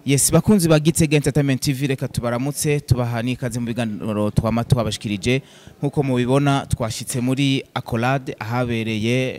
Yes bakunzi ba Gitega Entertainment TV reka tubaramutse tubaha n'ikaze mu biganiro twama twabashikirije nkuko mubibona twashitse muri Accolade ahabereye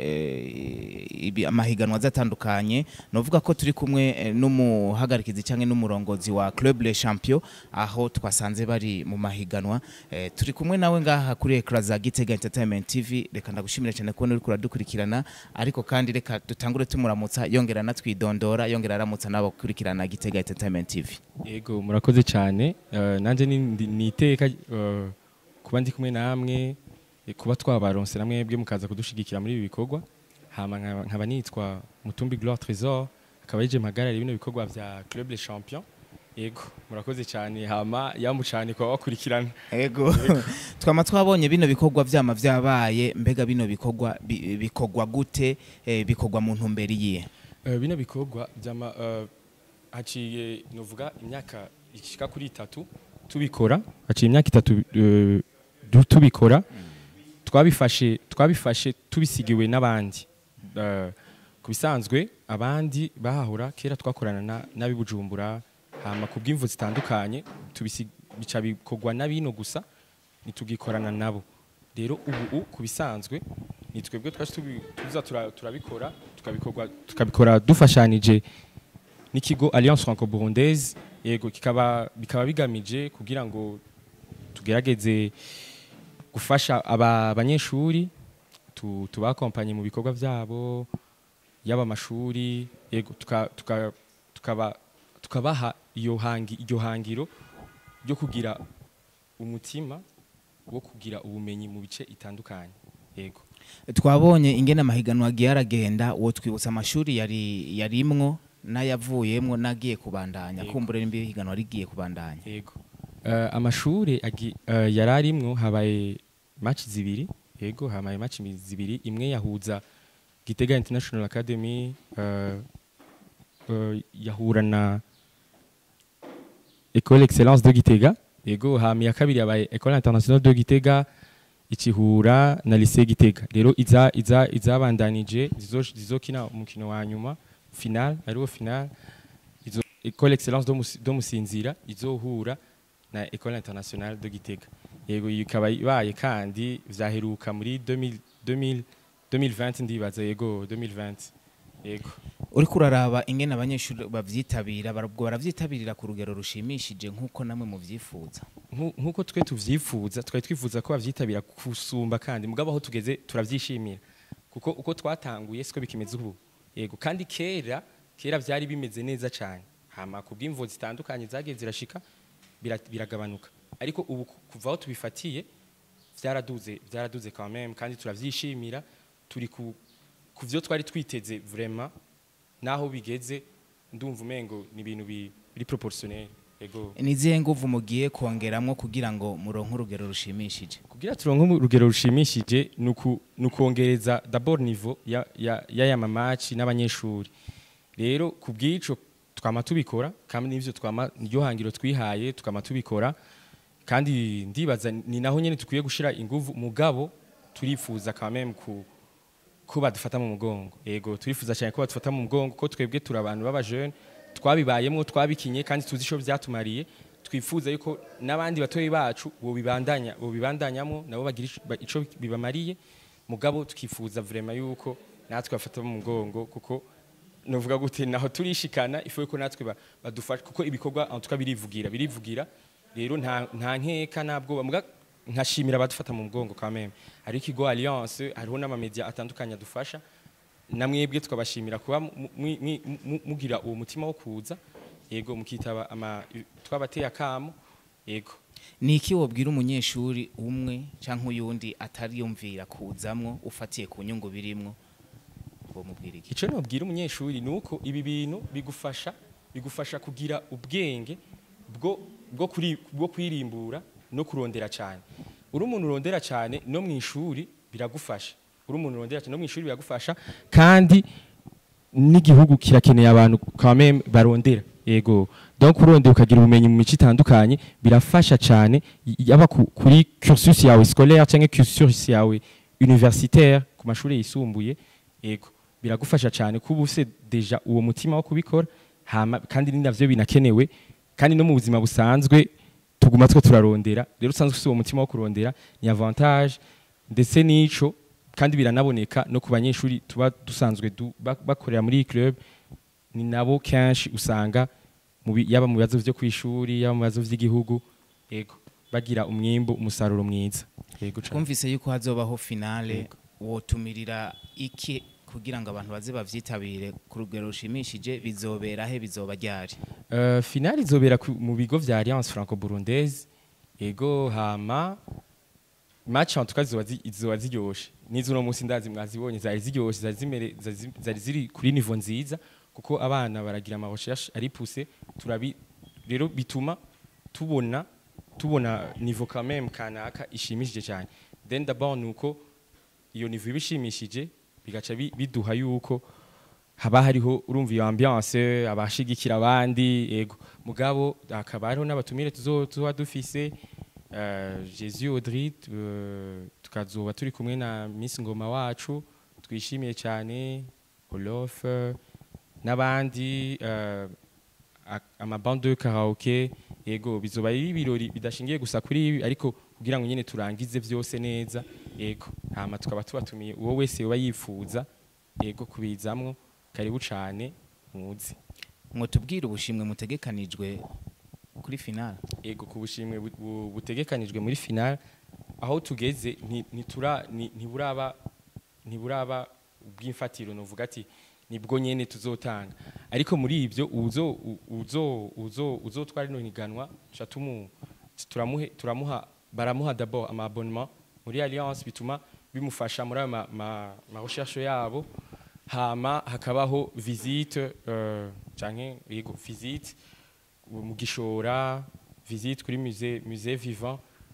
eh, ibi amahiganwa zatandukanye novuga ko turi kumwe eh, n'umuhagarikizi canke n'umurongozi wa Club Les Champions aho twasanze bari mu mahiganwa eh, turi kumwe nawe ngaha kuri ekra za Gitega Entertainment TV reka ndagushimira cyane kubona uri kuradukurikirana ariko kandi reka dutangure tumuramutsa yongera natwidondora yongera aramutsa nabo kurikirana Gitega Entertainment TV Ego murakoze cyane uh, nanje ni- ndi- niteka uh, kuba ndi kumwe namwe eh, kuba twabaronse namwe bwe mukaza kudushigikira muri ibi bikorwa hama nkaba nkaba nitwa Mutumbi Gloire Trésor akaba yije mpagarara bino bikorwa vya Club Les Champions Ego murakoze cyane hama yamucane kwa bakurikirana Ego twama twabonye bino bikorwa vyama vyabaye mbega bino bikorwa bi- bikorwa gute eh, bikorwa mu ntumbero yiye uh, bino bikorwa vyama uh, haciye novuga imyaka ishika kuri itatu tubikora haciye imyaka itatu uh, du- tubikora twabifashe twabifashe tubisigiwe n'abandi uh, ku bisanzwe abandi bahahora kera twakorana na- n'ab'i Bujumbura hama ku bw'imvu zitandukanye tubisi- bica bikorwa n'abino gusa ntitugikorana nabo rero ubu ku bisanzwe ni twebwe twaje tubi- tuza tura- turabikora tukabikorwa tukabikora dufashanije n'ikigo Alliance Franco-Burundaise yego kikaba bikaba bigamije kugira ngo tugerageze gufasha aba banyeshuri tu- tubakompanye mu bikorwa byabo yaba amashuri yego tuka- tuka- tukaba tukabaha iyo hangi iryo hangiro ryo kugira umutima wo kugira ubumenyi mu bice itandukanye yego twabonye ingene amahiganwa agiye aragenda uwo twibutsa amashuri yari yarimwo n'ayavuyemwo n'agiye kubandanya Yego. kumbure nimba ihiganwa rigiye kubandanya yego uh, amashuri agi- uh, yari arimwo habaye match zibiri yego habaye match mi- zibiri imwe yahuza Gitega International Academy uh, uh, yahura na École Excellence de Gitega yego hama ya kabiri yabaye École Internationale de Gitega ikihura na Lycée Gitega rero iza iza izabandanije zizo- zizokina umukino wa nyuma final ariwo final izo École Excellence do Musi- do Musinzira izohura na École Internationale de Gitega yego iyi ikaba ibaye kandi vyaheruka muri 2000 2000 2020 ndibaza yego 2020 yego uriko uraraba ingene abanyeshuri bavyitabira barabwo baravyitabirira ku rugero rushimishije nk'uko namwe muvyifuza Nku- nkuko twe tuvyifuza twari twifuza ko bavyitabira kusumba kandi mugabo aho tugeze turavyishimira kuko uko twatanguye siko bikimeze ubu yego kandi kera kera vyari bimeze neza cyane hama ku bw'imvo zitandukanye zagiye zirashika bira- biragabanuka ariko ubu ku- kuva aho tubifatiye vyaraduze vyaraduze quand même kandi turavyishimira turi ku ku vyo twari twiteze vraiment naho bigeze ndumva umengo ni ibintu bi- biri proportionnel yego nizihe nguvu mugiye kongeramwo kugira ngo muronke urugero rushimishije kugira turonke urugero rushimishije ni uku- ni ukongereza d'abord niveau ya- ya- y'aya mamaci n'abanyeshuri rero ku bw'ico twama tubikora kandi n'ivyo twama niryo hangiro twihaye tukama tubikora kandi ndibaza ni naho nyene dukwiye gushira inguvu mugabo turifuza quand même ku ko badufata mu mugongo yego turifuza cyane ko badufata mu mugongo ko twebwe turi abantu b'aba jeune twabibayemo twabikinye kandi tuzi ico vyatumariye twifuza yuko n'abandi batoyi bacu bo bibandanya bo bibandanyamo nabo bagira ico- ba- ico bibamariye mugabo tukifuza vraiment yuko natwe bafata mu mugongo kuko novuga gute naho turishikana ifu yuko natwe ba- badufasha kuko ibikorwa en tout cas birivugira birivugira rero nta nta nkeka nabwo muga nkashimira abadufata mu mugongo quand même hari ikigo alliance hariho n'amamedia atandukanye adufasha namwebwe tukabashimira kuba mu- mu- mu- mu- mugira uwo mutima wo kuza yego mukitaba ama twabateye akamo yego ni iki wobwira umunyeshuri umwe canke uyundi atariyumvira kuzamwo ufatiye ku nyungu birimwo bomubwira iki icyo nabwira umunyeshuri ni uko ibi bintu bigufasha bigufasha kugira ubwenge bwo bwo kuri bwo kwirimbura no kurondera cyane uri umuntu urondera cyane no mu ishuri biragufasha uri umuntu urondera cyane no mu ishuri biragufasha kandi n'igihugu kirakeneye abantu quand même barondera yego donc urondera ukagira ubumenyi mu mico itandukanye birafasha cyane yaba ku- kuri cursus yawe scolaire cyangwa cursus yawe universitaire ku mashuri yisumbuye yego biragufasha cyane kuba ufite deja uwo mutima wo kubikora hama kandi ni navyo binakenewe kandi no mu buzima busanzwe tuguma two turarondera rero usanzwe ufite uwo mutima wo kurondera ni avantage ndetse n'ico kandi biranaboneka no ku banyeshuri tuba dusanzwe du, bak- bakorera muri iyi club ni nabo kenshi usanga mu bi- yaba mu bibazo vyo kwishuri yaba mu bibazo vy'igihugu yego bagira umwimbu umusaruro mwiza yego cane. twumvise yuko hazobaho finale Yego. wotumirira iki kugira ngo abantu baze bavyitabire ku rugero rushimishije bizobera he bizoba ryari Uh, finale izobera ku- mu bigo vya Alliance Franco-Burundaise ego hama match en tout cas zizoba zi- zizoba ziryoshe n'izo uno munsi ndazi mwazibonye zari ziryoshe zari zimere- zari zi- zari ziri kuri niveau nziza kuko abana baragira ama recherche ari poussé turabi rero bituma tubona tubona niveau quand même kanaka ishimishije cyane then d'abord nuko iyo niveau ibishimishije bigaca bi- biduha yuko haba hariho urumva iyo ambiance abashigikira abandi yego mugabo hakaba hariho n'abatumire tuzo- tuzoba dufise uh, Jésus Audrey uh, tukazoba turi kumwe na Miss Ngoma wacu twishimiye cyane Olof uh, n'abandi uh, a- amabande de karaoke yego bizoba ari ibirori bidashingiye gusa kuri ibi ariko kugira ngo nyine turangize byose neza yego hama tukaba tubatumiye uwo wese yoba yifuza yego kubizamwo karibu cane muzi mwotubwira ubushimwe mutegekanijwe kuri finale yego ku bushimwe bu- bu- butegekanijwe muri final aho tugeze nti- ntitura- ni- ntiburaba ntiburaba ubw'imfatiro novuga ati nibwo nyene tuzotanga ariko muri ibyo uzo uzo uzo uzotwara rino higanwa tuca tumu turamuhe turamuha baramuha d'abord ama abonnement muri alliance bituma bimufasha muri ayo ma, ma, ma recherche yabo hama hakabaho visite uh, canke yego visite mu gishora visite kuri musée musée vivant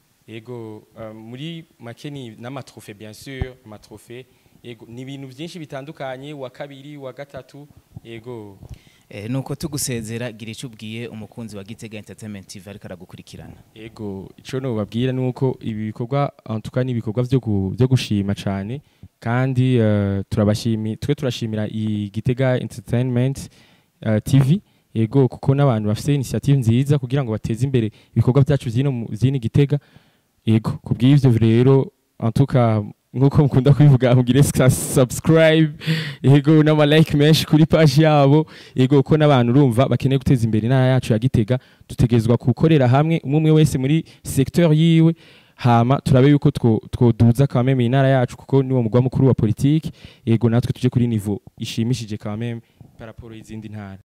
yego uh, muri make ni n'amatrofe bien sûr amatrofe yego ni ibintu byinshi bitandukanye wa kabiri wa gatatu yego eh, nuko tugusezera gira icyo ubwiye umukunzi wa Gitega Entertainment TV ariko aragukurikirana yego ico no babwira nuko ibi bikorwa en tout cas ni ibikorwa byo gu- byo gushima cyane kandi uh, turabashimi twe turashimira i Gitega Entertainment uh, TV yego kuko n'abantu bafite initiative nziza kugira ngo bateze imbere ibikorwa byacu byino mu- byini Gitega yego kubw'ivyo rero en tout cas nkuko mukunda kubivuga mugire sa- subscribe yego n'ama like menshi kuri page yabo yego ko n'abantu urumva bakeneye guteza imbere intara yacu ya Gitega dutegerezwa gukorera hamwe umwe umwe wese muri secteur yiwe hama turabe yuko two- twoduza quand même intara yacu kuko niwo mugwa mukuru wa politique yego natwe tuje kuri niveau ishimishije quand même par rapport y'izindi ntara